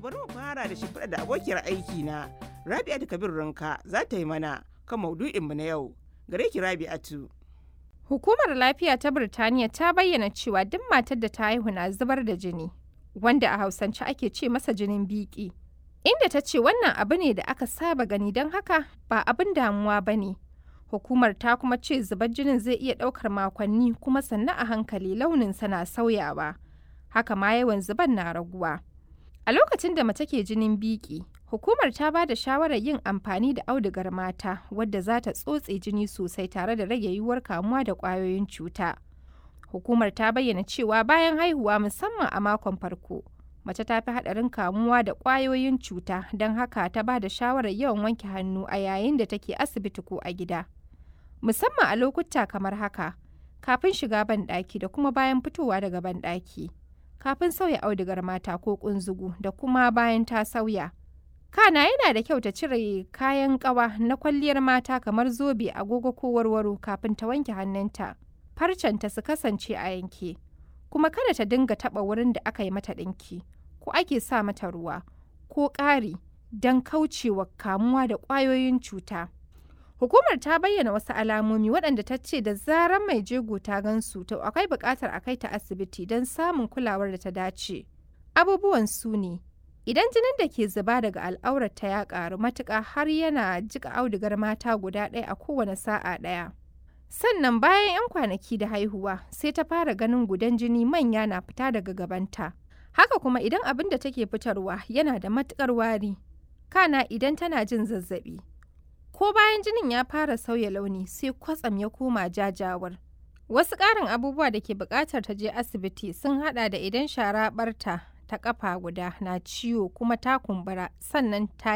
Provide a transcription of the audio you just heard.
bari mu fara da shimfiɗa da abokiyar aiki na Rabi'atu Kabir Ranka za ta yi mana kan maudu'inmu na yau. Gare ki Rabi'atu. Hukumar Lafiya ta Birtaniya ta bayyana cewa duk matar da ta haihu na zubar da jini, wanda a Hausance ake ce masa jinin biki. Inda ta ce wannan abu ne da aka saba gani don haka ba abin damuwa ba ne. Hukumar ta kuma ce zubar jinin zai iya ɗaukar makonni kuma sannan a hankali launinsa na sauyawa. Haka ma yawan zuban na raguwa. A lokacin da mace ke jinin biki, hukumar ta ba da shawarar yin amfani da audugar mata wadda za ta tsotse jini sosai tare da rage yiwuwar kamuwa da ƙwayoyin cuta. Hukumar ta bayyana cewa bayan haihuwa musamman a makon farko, mace ta fi haɗarin kamuwa da ƙwayoyin cuta don haka ta ba da shawarar yawan wanke hannu a yayin da take asibiti ko a gida. Musamman a lokuta kamar haka, kafin shiga banɗaki da kuma bayan fitowa daga banɗaki. kafin sauya audugar mata ko kunzugu da kuma bayan ta sauya. Kana yana da kyau ta cire kayan ƙawa na kwalliyar mata kamar zobe, agogo ko warwaro kafin ta wanke hannunta. Farcenta su kasance a yanke, kuma kada ta dinga taɓa wurin da aka yi mata ɗinki, ko ake sa mata ruwa, ko ƙari don kaucewa kamuwa da ƙwayoyin cuta. Hukumar ta bayyana wasu alamomi waɗanda ta ce da zarar mai jego ta gansu to akwai buƙatar a kai ta asibiti don samun kulawar da ta dace. Abubuwan su ne, idan jinin da ke zuba daga al'aurarta ya ƙaru matuƙa har yana jika audugar mata guda ɗaya a kowane sa'a ɗaya. Sannan bayan 'yan kwanaki da haihuwa sai ta fara ganin gudan jini manya na fita daga gabanta. Haka kuma idan abin da take fitarwa yana da matuƙar wari. Kana idan tana jin zazzaɓi. ko bayan jinin ya fara sauya launi sai kwatsam ya koma jajawar. Wasu ƙarin abubuwa da ke buƙatar ta je asibiti sun haɗa da idan shara ɓarta ta ƙafa guda na ciwo kuma ta kumbura sannan ta